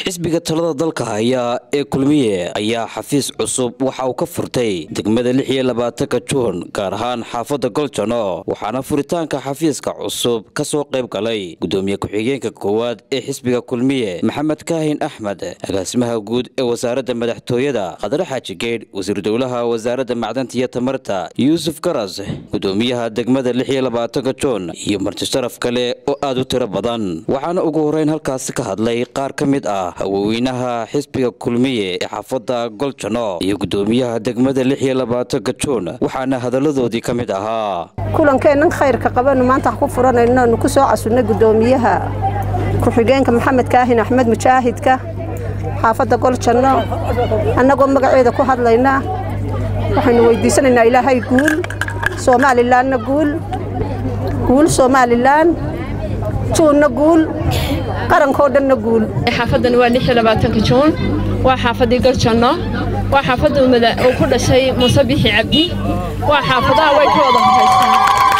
xisbiga talada dalka haya ee kulmiye ayaa xafiis cusub waxa uu ka furtay degmada lix iyo labaatanka juun gaar ahaan xaafadda goljano waxaana furitaanka xafiiska cusub ka soo qayb galay gudoomiye ku-xigeenka koowaad ee xisbiga kulmiye maxamed kaahin axmed agaasimaha guud ee wasaaradda madaxtooyada khadre xaaji geedh wasiir dowlaha wasaaradda macdanta iyo tamarta yuusuf garas gudoomiyaha degmada lix iyo labaatanka juun iyo marti sharaf kale oo aad u tiro badan waxaana ugu horeyn halkaasi ka hadlay qaar ka mid ah haweenweynaha xisbiga kulmiye ee xaafadda goljano iyo gudoomiyaha degmada lix iyo labaatanka juun waxaana hadalladoodii ka mid ahaa kulankeennan khayrka qabanu maanta ku furanayno aanu ku soo casunnay gudoomiyaha ku-xigeenka maxamed kaahin axmed mujaahidka xaafadda goljanno annagoo magaceeda ku hadlaynaa waxaynu weydiisanaynaa ilaahay guul soomalilanna guul guul somalilan juunna guul qarankoo dhanna guul xaafadan waa lix iyo labaatanka juun waa xaafaddii goljanno waa xaafadda uu ku dhashay muuse bixi cabdi waa xaafadaha way ka wada horaystaan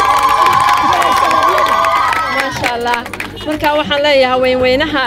maasha allah marka waxaan leeyahay haweenweynaha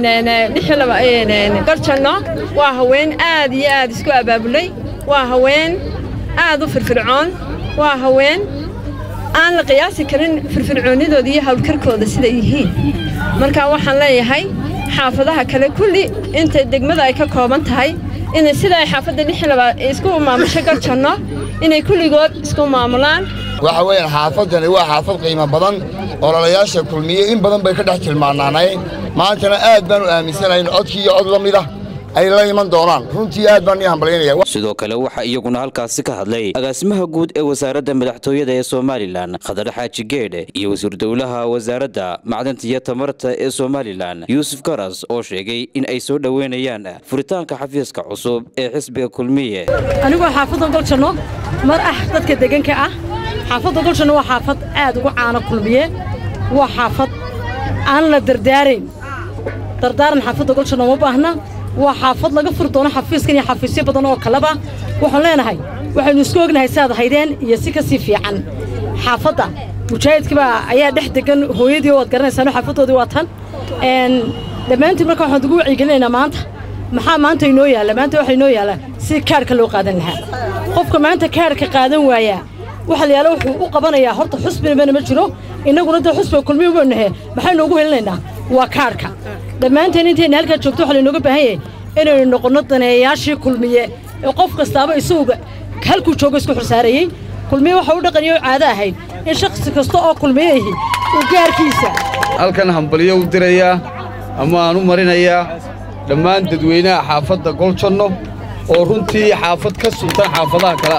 goljanno waa haween aad iyo aad isku abaabulay waa haween aad u firfircoon waa haween aan la qiyaasi karin firfircoonnidooda iyo hawlkarkooda siday yihiin marka waxaan leeyahay xaafadaha kale kulli inta degmada ay ka kooban tahay inay sida ay xaafadda isku maamusho garjanno inay kulligood isku maamulaan waxa weeyaan xaafaddani waa xaafad qiimo badan ololayaasha kulmiye in badan bay ka dhex tilmaanaanayn maantana aad baanu aaminsanayn codkii iyo cod la mid ah ay la iman doonaan runtii aad baan ii hambalyaynaya sidoo kale waxaa iyaguna halkaasi ka hadlay agaasimaha guud ee wasaaradda madaxtooyada ee somalilan khadar xaaji geedhe iyo wasiir dowlaha wasaaradda macdanta iyo tamarta ee somalilan yuusuf garas oo sheegay in ay soo dhoweynayaan furitaanka xafiiska cusub ee xisbiga kulmiye anigoo xaafadda goljanno mar ah dadka deganka ah xaafadda goljanno waa xaafad aad ugu caano kulmiye waa xaafad aan la dardaarayn dardaaran xaafadda goljanno ma baahna waa xaafad laga furi doono xafiiskan iyo xafiisyo badan oo kaleba waxaan leenahay waxaynu isku ognahay siaad haydeen iyo si ka sii fiican xaafadda mujaahidkibaa ayaa dhex degan hooyadii waad garanaysaano xaafaddoodii waa tan dhammaantiin marka waxaan ugu wacyigelinaynaa maanta maxaa maanta inoo yaalla maanta waxaa inoo yaalla si kaarhka loo qaadan lahaa qofka maanta kaarhka qaadan waayaa waxa la yaala wuxuu u qabanayaa horta xusbinabana ma jiro innaguna dee xusbiga kulmiya uba nahe maxaynu ugu helinaynaa waa kaarhka dhammaanteen intayna halkaa joogto waxaa laynooga baahan yahay inaynu noqonno daneeyayaashii kulmiye ee qof kastaaba isaguga halkuu joogo isku xursaarayey kulmiye waxa u dhaqaniyo caado ahayd in shakhsi kasta oo kulmiyeahi uu gaarkiisa halkan hambalyo u dirayaa ama aan u marinayaa dhammaan dadweynaha xaafadda goljanno oo runtii xaafad ka suntan xaafadaha kale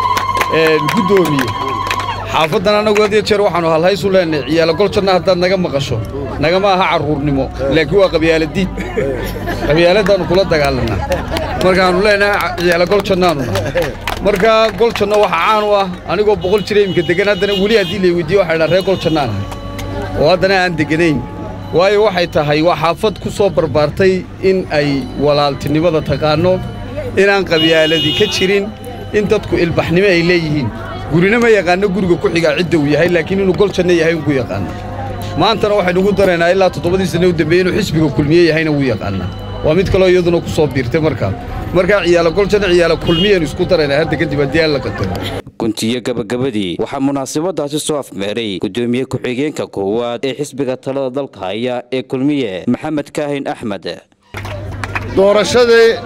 ah guddoomiye xaafaddan annagu had iyo jeer waxaannu halhaysu leennahay ciyaalo goljanna haddaad naga maqasho nagama aha carruurnimo laakiin waa qabyaaladiid qabyaaladdaannu kula dagaalannaa markaannu leennahay ciyaalo goljannaanuna markaa goljanno waxa caan u ah anigoo boqol jira iminka deggan haddana weli haddii lay weydiiye waxay dhaa ree goljannaan ahay oo haddana aan degganayn waayo waxay tahay waa xaafad ku soo barbaartay in ay walaaltinimada taqaanno inaan qabyaaladi ka jirin in dadku ilbaxnimo ay leeyihiin gurina ma yaqaanno guriga ku xigaa cidda uu yahay laakiin inuu goljanno yahay unku yaqaanna maantana waxaynu ugu daraynaa ilaa toddobadii sanne u dambeeye inuu xisbiga kulmiye yahayna wuu yaqaannaa waa mid kaloo iyaduna ku soo biirtay markaa markaa ciyaalo goljanno ciyaalo kulmiyaynu isku daraynaa hadda kadib haddii aan la qadaro guntiyo gabagabadii waxaa munaasabadaasi soo afmeeray gudoomiye ku-xigeenka koowaad ee xisbiga talada dalka haya ee kulmiye maxamed kaahin axmed doorashadii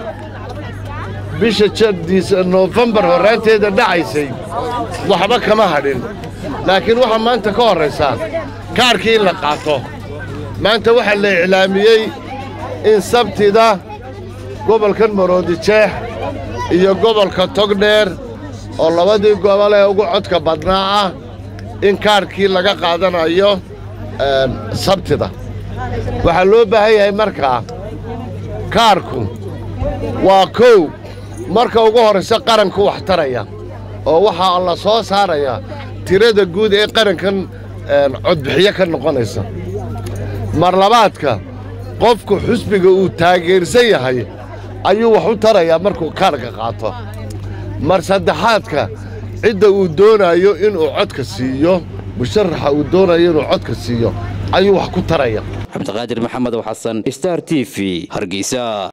bisha jadiisa noofembar horraanteeda dhacaysay waxba kama hadhin laakiin waxaa maanta ka horraysaa kaarhkii in la qaato maanta waxaa la iclaamiyey in sabtida gobolkan maroodijeex iyo gobolka togdheer oo labadii gobol ee ugu codka badnaa ah in kaarhkii laga qaadanayo sabtida waxaa loo baahan yahay markaa kaarhku waa kow marka ugu horraysa qaranku wax taraya oo waxaa la soo saaraya tirada guud ee qarankan codbixiyo ka noqonaysa mar labaadka qofku xusbiga uu taageersan yahay ayuu wax u tarayaa markuu kaarhka qaato mar saddexaadka cidda uu doonayo inuu codka siiyo musharaxa uu doonayo inuu codka siiyo ayuu wax ku taraya cabdiqaadir maxamed xasan star t v hargeysa